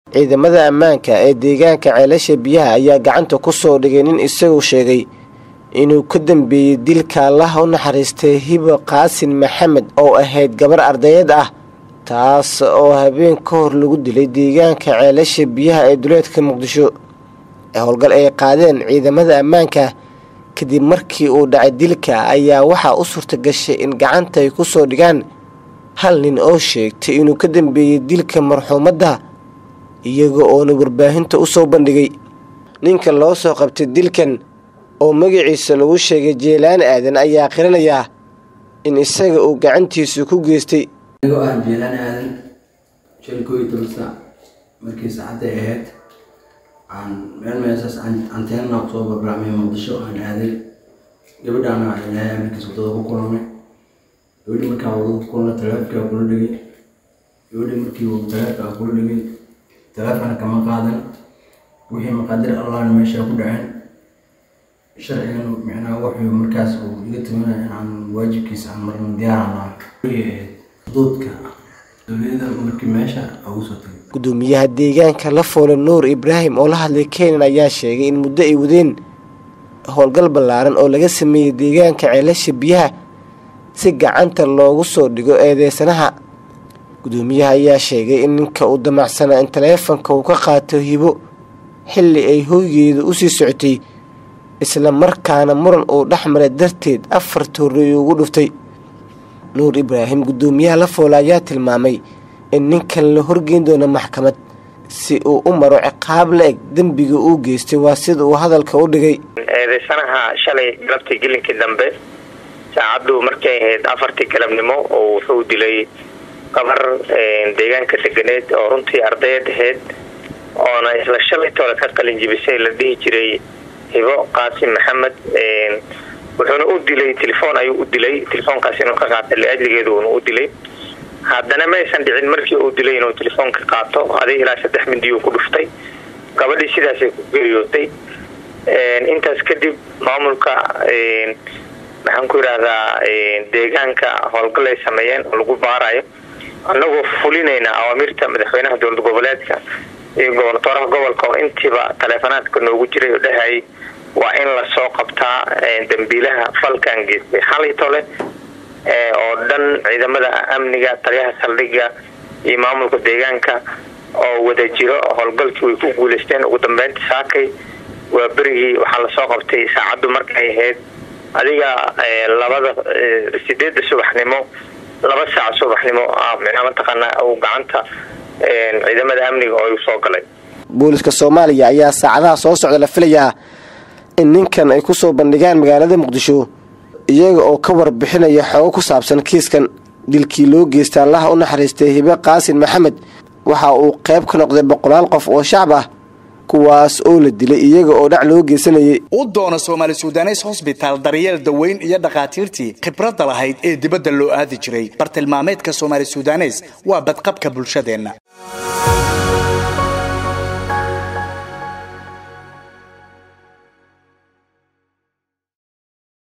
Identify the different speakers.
Speaker 1: ciidamada ammaanka ee deegaanka ceelasha biyaha ayaa gacanta ku soo dhigay nin isagu sheegay inuu ka dambeeyey dilka allaha u naxariistay hibo qaasin maxamed oo ahayd gabar ardayad ah taas oo habeen ka hor lagu dilay deegaanka ceelasha biyaha ee duleedka muqdisho howlgal ay qaadeen ciidamada ammaanka kadib markii uu dhacay dilka ayaa waxaa u suurta gashay in gacanta ay ku soo dhigaan hal nin oo sheegtay inuu ka dambeeyey dilka marxuumadda iyaga oona warbaahinta u soo bandhigay ninka loo soo qabtay dilkan oo magaciisa lagu sheegay jeelaan aadan ayaa qiranayaa in isaga uu gacantiisu ku geystay
Speaker 2: anigoo ah jeelaan aadan shan koo iyo toban saac markii saacadday ahayd aan meel meesaas anteenna kusoo barbaacmay muqdisho aan aaday gabadhaana ilaahay markiis wadada ku kulanay gabadhi markaan wadada ku kulanay taleefonkaa kula dhigay gabadhi markii taleefonkaa kula dhigay taleefona kama qaadan wixii maqaadir allahna meeshaa ku dhaceen sharcigan micnaa wuxuu markaas uu iga tumanaya in aan waajibkiisa aan marna diyaarana xuduudka dowliyada markii meesha ugu soo tagay
Speaker 1: gudoomiyaha deegaanka la foole nuur ibraahim oo la hadlay keenan ayaa sheegay in muddo ay wadeen howlgal ballaaran oo laga sameeyey deegaanka ceelasha biyaha si gacanta loogu soo dhigo eedeysanaha gudoomiyaha ayaa sheegay in ninka uu damacsanaa in taleefanka uu ka qaato hibo xilli ay hoygeeda usii socotay isla markaana muran uu dhex maray darteed afar toorey ugu dhuftay nuur ibraahim gudoomiyaha la foole ayaa tilmaamay in ninkan la horgeyn doono maxkamad si uu u maro ciqaab la eg dembiga uu geystay waa sida uu hadalka u dhigay
Speaker 3: eedeysanaha shalay galabtii gelinkii dambe saacaddu markay ahayd afartii galabnimo oo wuxuu dilay gabar deegaanka deganeed oo runtii ardayad ahayd oona isla shalay toole ka qalin jibisay la dhihi jiray hibo qaasim maxamed wuxuuna u dilay telefoon ayuu u dilay telefoonkaas inuu ka qaatay liajligeedu uuna u dilay haddana maysan dhicin markii uu dilay inuu telefoonka qaato adig ilaa saddex mindiyuu ku dhuftay gabadhii sidaasay ku geeriyootay intaas kadib maamulka maxaan ku yidhaahdaa deegaanka howlgal ay sameeyeen oo lagu baarayo annagoo fulinayna awaamirta madaxweynaha dowlad goboleedka iyo gobonatooraha gobolka oo intiiba taleefonaadka noogu jiray oo dhahayay waa in lasoo qabtaa dambiilaha falkan geystay xalay tole oo dhan ciidamada amniga taliyaha saldhigga iyo maamulka deegaanka oo wada jiro howlgalkii way ku guuleysteen ugu dambeynta saakay waa berigii waxaa lasoo qabtay saacaddu markay ahayd adiga labada sideedda subaxnimo laba saac subaxnimo micnaa mataqaanaa uu gacanta ciidamada amniga oo soo galay
Speaker 1: booliska soomaaliya ayaa saacadaha soo socda la filayaa in ninkan ay kusoo bandhigaan magaalada muqdisho iyaga oo ka warbixinaya xoogo ku saabsan kiiskan dilkii loo geystay allaha u naxariistay hibe qaasin maxamed waxa uu qayb ka noqday boqolaal qof oo shacab ah kuwaas oo la dilay iyaga oo dhac loo geysanayay
Speaker 4: u doona soomaali sudanes hosbitaal daryeel daweyn iyo dhakhaatiirtii khibradda lahayd ee dibadda loo aadi jiray bartilmaameedka soomaali sudanes waa badqabka bulshadeenna